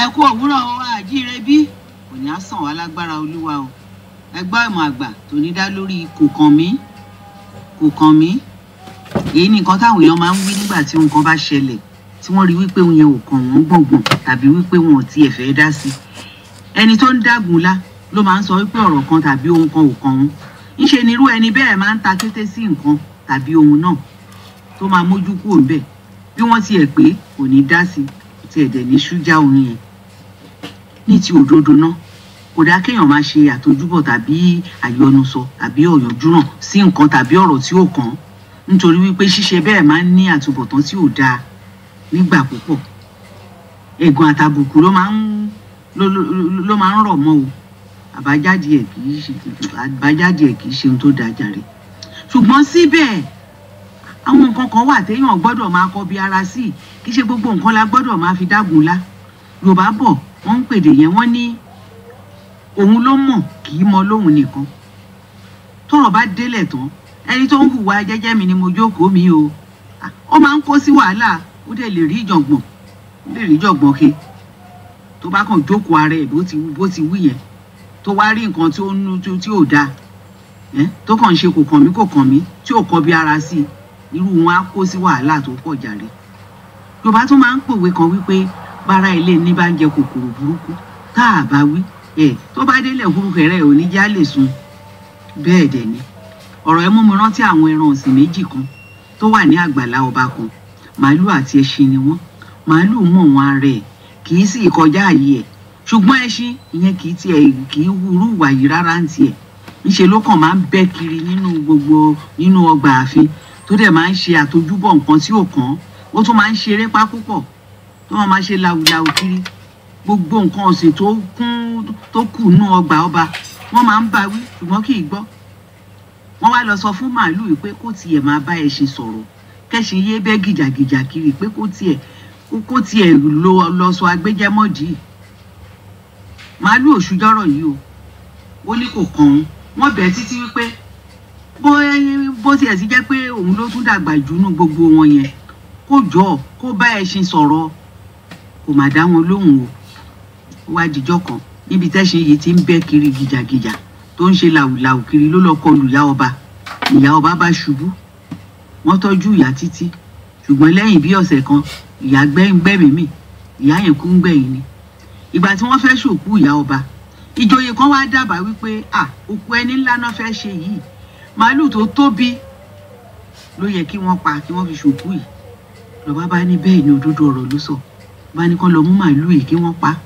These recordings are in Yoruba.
ẹ kú òwúrọ̀ o àjíire bí kò ní á sàn wá lágbára olúwa o ẹ gbọ́ ìmọ̀ àgbà tó ní dá lórí kò kàn mí kò kàn mí èyí ni nǹkan táwọn èèyàn máa ń wí nígbà tí nǹkan bá ṣẹlẹ̀ tí wọ́n rí wípé òun yẹn ò kàn wọ́n gbọ̀ngbọ̀n tàbí wípé wọn ò tiẹ̀ fẹ́ dá sí i ẹni tó ń dàgùn lá ló máa ń sọ wípé ọ̀rọ̀ kan tàbí ohun kan ò kàn wọ́n ńṣe ni irú ẹni bẹ́ẹ̀ máa ń ta kété sí nǹkan tàbí ohun náà tó máa mójú kúrò ńbẹ̀ bí wọ́n tiẹ̀ pé kò ní dá sí i tiẹ̀ dẹ̀ ní ṣújà òun yẹn ní ti òdodo náà kò dáa kéèyàn máa ṣe àtojúbọ̀ tàbí àyọnusọ tàbí ọ̀yànjúràn sí nǹkan tàbí ọ̀rọ̀ tí ò kàn án nítorí wípé ṣíṣe bẹ́ẹ̀ máa ń ní àtúbọ̀tán tí ò dáa nígbà púpọ̀ ẹ̀gàn àtàbùkù ló máa ń ló ló ló máa ń rọ̀ mọ́ o àbájáde ẹ̀ kì í ṣe àbájáde ẹ̀ kì í ṣe ohun tó dáa jàre ṣùgbọ́n síbẹ̀ àwọn nǹkan kan wà téèyàn gbọ́dọ̀ máa kọ bí ara sí kì í ṣe gbogbo nǹkan la gbọ́dọ̀ máa fi dágun lá yorùbá bọ̀ wọ́n ń pèdè yẹn wọ́n ní òun ló mọ̀ kì í mọ lóhun nìkan tọ́rọ̀ bá délẹ̀ tán ẹni tó ń hùwà jẹ́jẹ́ mi ni mo jókòó mi o ó máa ń kó sí wàhálà ó dẹ̀ lè rí ìjọ̀gbọ̀n ó lè rí ìjọ̀gbọ̀n ke tó bá kàn jókòó ara ẹ̀ bó ti bó ti wí yẹn tó wá rí nǹkan tí ó ń tí ò dáa tó kàn ń ṣe kò kàn mí kò kàn mí tí ò kọ bí ara sí i irú wọn á kó sí wàhálà tó pọ̀ jàre yorùbá tún máa ń pòwe kan wípé bára ilé ní bá ń jẹ kòkòrò burúkú tá a bá wí ẹ tó bá délẹ̀ hurukẹrẹ ò ní já lè sun bẹ́ẹ̀ dẹ̀ ni ọ̀rọ̀ ẹ mú mi rántí àwọn ẹran ọ̀sìn méjì kan tó wà ní àgbàlá ọba kan màálù àti ẹṣin ni wọ́n màálù mọ̀ wọn ara ẹ̀ kì í sì kọjá àyè ẹ̀ ṣùgbọ́n ẹṣin ìyẹn kì í tiẹ̀ kì í wúrú ìwà yìí rárá ń tiẹ̀ ńṣe ló kàn máa ń bẹ́ kiri nínú gbogbo nínú ọgbà ààfin tó dẹ̀ máa ń ṣe àtojúbọ̀ nǹkan tí ò kàn án ó tún máa ń ṣeré pá púpọ̀ tó máa máa ṣe làwùlàwù kiri gbogbo nǹkan ọ̀sìn tó kún tó kù nú ọgbà ọba wọ́n máa ń bá wí ṣùgbọ́n kì í gbọ́ wọ́n wá lọ sọ fún màálù yìí pé kó tiẹ̀ máa bá ẹṣin sọ̀rọ̀ kẹ́ṣin yé bẹ́ gìjàgìjà kiri pé kó tiẹ̀ kó tiẹ̀ lọ lọ sọ agbẹ́jẹ́mọ́dì màálù òṣùjọ́rọ̀ yìí o ó ní kò kàn án wọ́n bẹ̀ títí wípé bó bó tiẹ̀ ti jẹ́ pé òun ló tún dàgbà jù nú gbogbo wọn yẹn kó jọ kó bá ẹṣin sọ̀rọ̀ kò má dá wọn lóhùn o ó wá dijọ́ kan níbi tẹ́ṣin yìí ti ń bẹ́ kiri gìjàgìjà tó ń ṣe làwùlàwù kiri ló lọ kọlù ìyá ọba ìyá ọba bá ṣubú wọ́n tọ́jú ìyá títí ṣùgbọ́n lẹ́yìn bí ọ̀sẹ̀ kan ìyá gbẹ́mìí mì ìyá yẹn kú ń gbẹ̀yìn ni ìgbà tí wọ́n fẹ́ ṣòkú ìyá ọba ìjòyè kan wá dábàá wípé à òkú ẹni ńlá náà fẹ́ ṣe yìí màálù tó tóbi ló yẹ kí wọ́n pa kí wọ́n fi ṣòkú yìí lọ́ba bá ní bẹ́ẹ̀ ni òdodo ọ̀rọ̀ ló sọ bá ní kán lọ mú màálù yìí kí wọ́n pa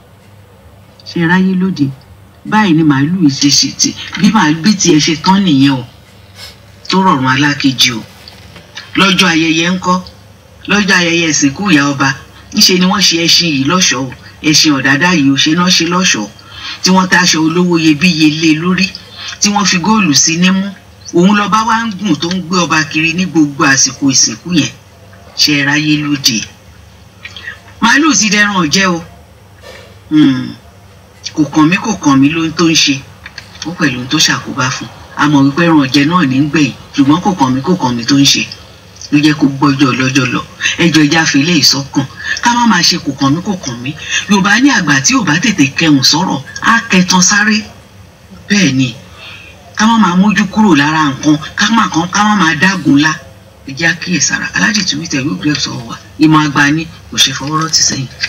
ṣe ráyé lóde báyìí ni màálù yìí ṣe ṣe tì bí màálù bí tiẹ̀ ṣe tán nìyẹn o tó rọrùn alákejì o lọ́jọ́ ayẹyẹ ńkọ́ lọ́jọ́ ayẹyẹ ìsìnkú ìyá ọba ńṣe ni wọ́n ṣe ẹṣin yìí lọ́ṣọ̀ọ́ ẹṣin ọ̀dádá yìí ò ṣe náà ṣe lọ́ṣọ̀ọ́ tí wọ́n taṣọ olówó iyebíye lé lórí tí wọ́n fi góòlù sí nímú òun lọ́ba wá ń gùn tó ń gbé ọba kiri ní gbogbo àsìkò ìsìnkú yẹn ṣe é ráyé lóde màálù ti dẹran ọ̀jẹ́ o kò kàn mí kò kàn mí lóhun tó ń ṣe ó pẹ̀lú ohun tó ṣàkóbá fún àmọ́ wípé ẹran ọ̀jẹ́ náà ní gbẹ̀yìn ṣùgbọ́n kò kàn mí kò kàn mí tó ń ṣe ló jẹ́ kó gbọ́jọ́ lọ́jọ́ lọ ẹjọ́ ìjà fìlẹ̀ ìsọkàn ká má máa ṣe kò kàn mí kò kàn mí yorùbá ní àgbà tí ò bá tètè kẹhùn sọ̀rọ̀ á kẹtan sáré bẹ́ẹ̀ ni ká má máa mójú kúrò lára nǹkan ká má kan ká má máa dágun lá ẹjẹ́ àkíyèsára aládìtúwítẹ̀ yóò gbé ọ̀sọ̀ wa ìmọ̀ àgbà ni kò ṣe fọwọ́rọ́ ti sẹ́yìn.